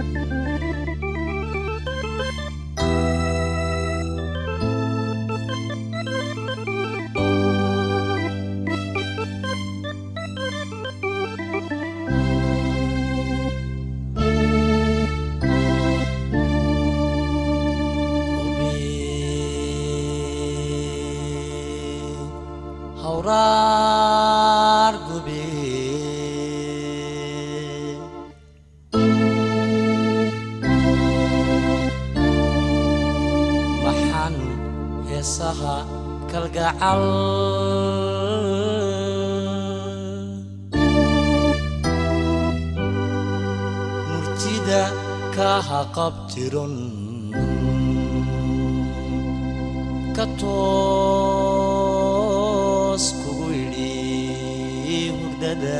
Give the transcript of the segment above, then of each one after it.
hawraar gube maxan heesaha kalgacal murtida kaha qabtiron ka toos kugu idhi hurdada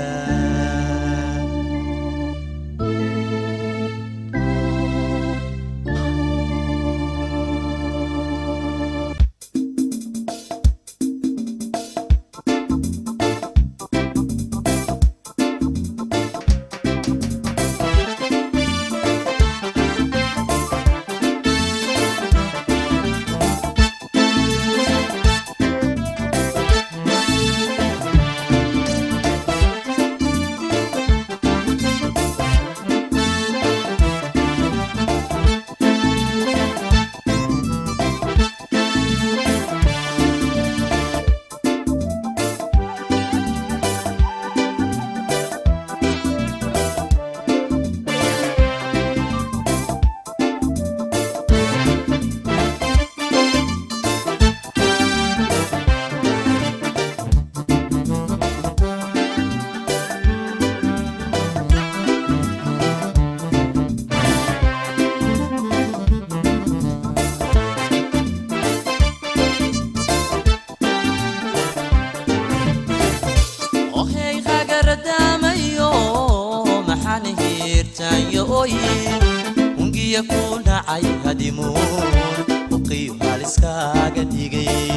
ohey hagaradamayo maxaan hiirtaanyo oye ungiya ku dhacay hadimuun uqiyo haliskaaga dhigay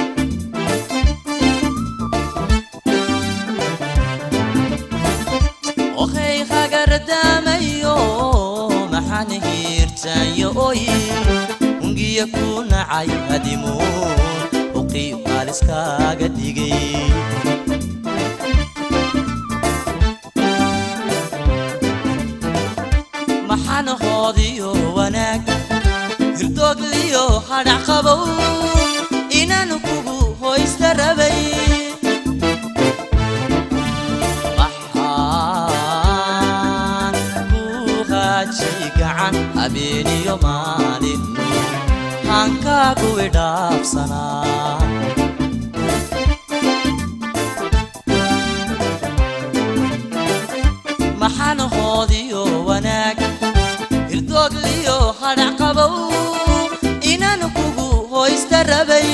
ohey hagaradamayo maxaan hiirtaanyo oye ungiya ku nacay hadimuun uqiyo haliskaaga dhigay maxaan hoodiyo wanaag hirdoogliyo hadhac qabow inaan kugu hoysta rabay maxaan ku haajay gacan habeeniyo maalin haankaagu idhaafsanaa maxaan hoodiyo wanaag hirdoogliyo hadhac qabow inaan kugu hoysta rabay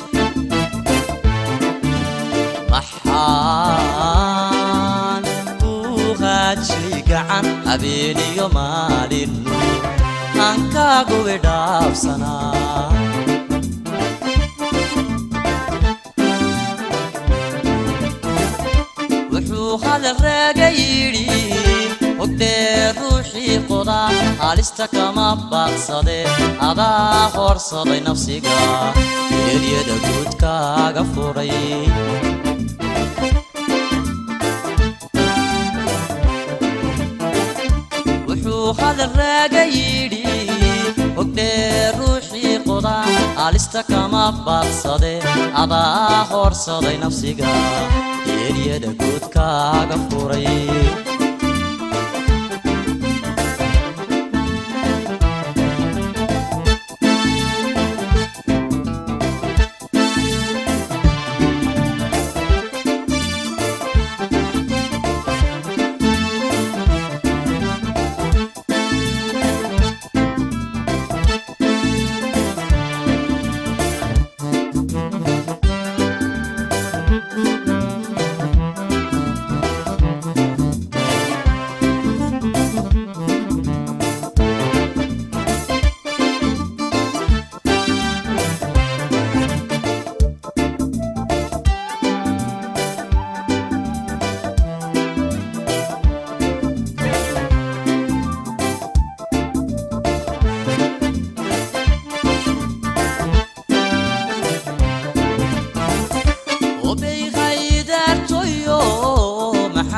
maxaan ku haajay gacan habeeniyo maalin haankaagu idhaafsanaa wuxuu hadal raaga yidhi ogdee ruuxii qoda halista kama baaqsade adaa horsaday nafsiga eeryada guudkaaga furay wuxuu hadal raaga yidhi ogdee ruuxii qoda halista kama baaqsade adaa horsaday nafsiga eeryada guudkaaga furay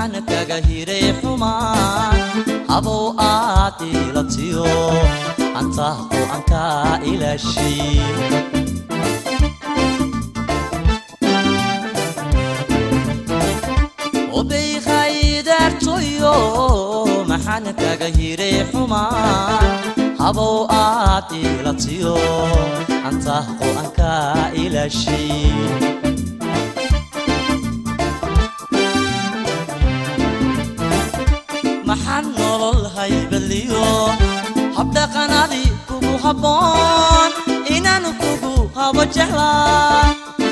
maxaan kaga hiray xumaan habow aad ilatiyo antaa qur-aankaa ilaashay obay khaydaartoyo maxaan kaga hiray xumaan habow aad ilatiyo antaa qur-aankaa ilaashay maxaan nolol haybaliyo habdhaqanadi kugu habboon inaanu kugu habo jeclaa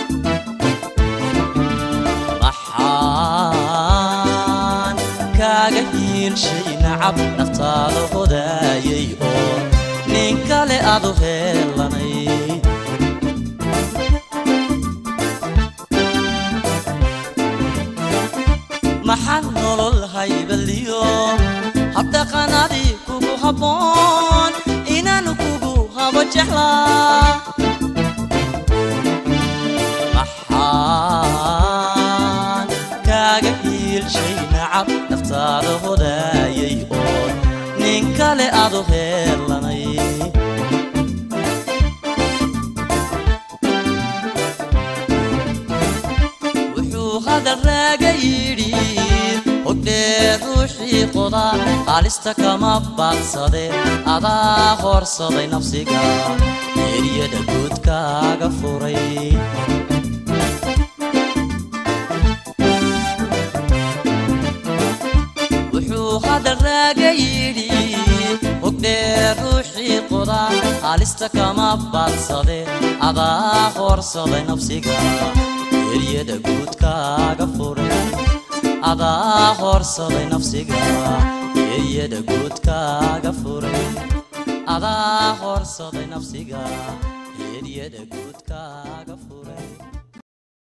maxaan kaaga hiilshay nacab naftaada hodaayay oo nin kale aadu heelanay maxaan nolol haybaliyo habdhaqanadi kugu habboon inaanu kugu habo jeclaa maxaan kaaga hiilshay nacab naftaada hodaayay oo nin kale aadu heelanay wuxuu hadal raaga yidhi hogdhee ruuxii qoda haalista kama baadsade adaa horsaday nafsiga eryada guudkaaga furay wuxuu hadal raaga yidhi hogdhee ruuxii qoda haalista kama baadsade adaa horsaday nafsiga eryada guudkaaga furay adaa horsaday nafsiga eryada guudkaaga furay adaa horsaday nafsiga eryada guudkaaga furay